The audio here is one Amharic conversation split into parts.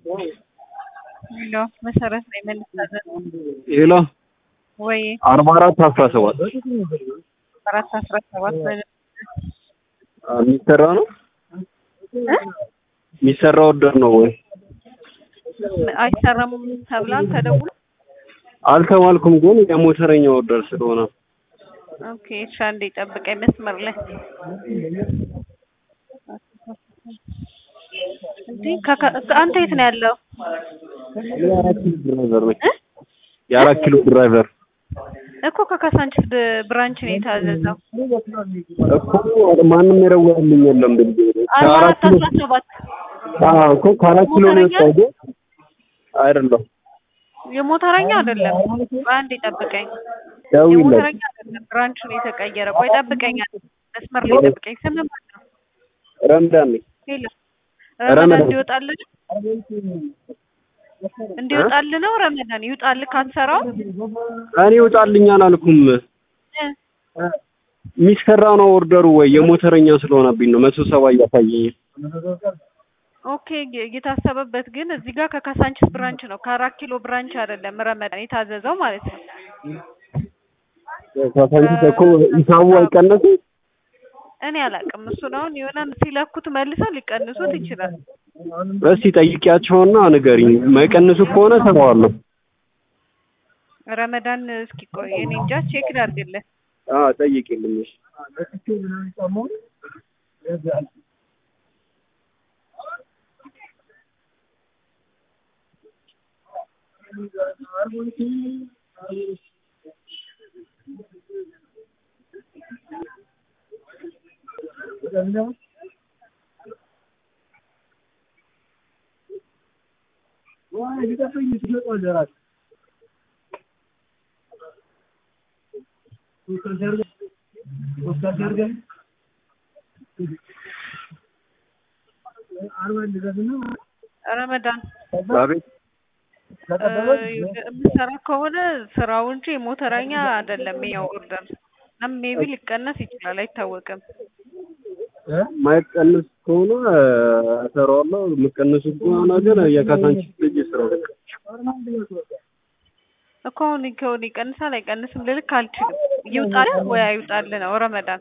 ሄሎ መሰረት ላይ መልሳለን ሄሎ ወይ አርባ አራት አስራ ሰባት አራት አስራ ሰባት የሚሰራ ነው የሚሰራ ወደር ነው ወይ አይሰራም ተብሏል ተደውሎ አልተባልኩም፣ ግን የሞተረኛ ወደር ስለሆነ ኦኬ እሺ አንዴ ጠብቀኝ መስመር ላይ እንዴ ከካ- አንተ የት ነው ያለው የአራት ኪሎ ድራይቨር ነኝ። የአራት ኪሎ ድራይቨር እኮ ከካሳንችስ ድ- ብራንች ነው የታዘዘው እኮ ማንም የደወለልኝ የለም። ብዬ አርባ ከአራት አራት ኪሎ አስራ ሰባት አዎ እኮ ከአራት ኪሎ ነው የወጣው ግን አይደለም። የሞተረኛ አይደለም አንዴ ጠብቀኝ ደውይለት የሞተረኛ አይደለም ብራንቹ ነው የተቀየረ ቆይ ጠብቀኝ አንዴ መስመር ላይ ጠብቀኝ ስም ማን ነው ረምዳን ነኝ። ሄሎ ረመዳን። ረመዳን እንዲወጣልን እንዲወጣልን ነው ረመዳን ይውጣልህ ካንሰራው እኔ ይውጣልኝ አላልኩም። የሚሰራ ነው ኦርደሩ ወይ የሞተረኛ ስለሆነብኝ ነው መቶ ሰባ እያሳየኝ ኦኬ የ- የታሰበበት ግን እዚህ ጋር ከካሳንችስ ብራንች ነው ከአራት ኪሎ ብራንች አይደለም ረመዳን የታዘዘው ማለት ነው ካሳንቺስ እኮ ሂሳቡ አይቀነስም። እኔ አላውቅም እሱን አሁን የሆነ ሲለኩት መልሰው ሊቀንሱት ይችላል እስቲ ጠይቂያቸውና ንገሪኝ። ማይቀንሱ ከሆነ እሰራዋለሁ። ረመዳን እስኪ ቆይ እኔ እንጃ ቼክ ላድርግልህ አዎ ጠይቂልኝ። እሺ። ረመዳን አቤት የምሰራ ከሆነ ስራው እንጂ የሞተረኛ አይደለም ያው ኦርደር እና ሜቢ ሊቀነስ ይችላል አይታወቅም ማይቀንስ ከሆነ እሰራዋለሁ። የምቀንሱ ከሆነ ግን የካሳንቺስ ልጅ ስራው እኮ አሁን ከሆነ ይቀንሳል አይቀንስም ልልክ አልችልም ይውጣልህ ወይ አይውጣልህ ነው ረመዳን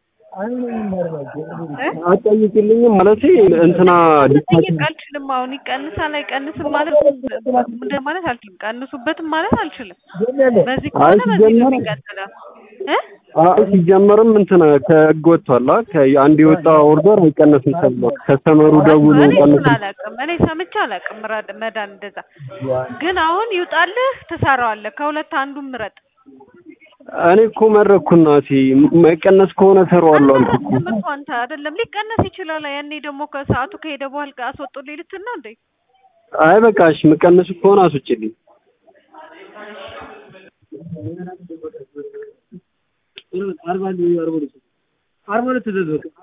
እ? አጠይቂልኝም ማለት እንትና መጠየቅ አልችልም አሁን ይቀንሳል አይቀንስም ማለት እንደ ማለት አልችልም ቀንሱበትም ማለት አልችልም በዚህ ከሆነ በዚህ ነው ሲጀመር- የሚቀጥለው እ አይ ሲጀመርም እንትን ከህግ ወጥቷል። አ ከአንድ የወጣ ኦርደር አይቀነስም ተብሏል። ከስተመሩ ደውሎ እኔ እሱን ቀንስ አላውቅም እኔ ሰምቼ አላውቅም ምራ- መዳን እንደዛ ግን አሁን ይውጣልህ ትሰራዋለህ ከሁለት አንዱን ምረጥ እኔ እኮ መረኩ እናቴ ማይቀነስ ከሆነ እሰራዋለሁ አልኩ እኮ። አልመረጥክም እኮ አንተ አይደለም ሊቀነስ ይችላል ያኔ ደግሞ ከሰዓቱ ከሄደ በኋላ አስወጡልኝ ልትል ነው እንዴ አይ በቃ እሺ የምቀንሱ ከሆነ አስወጪልኝ። አርባ አርባ ሁለት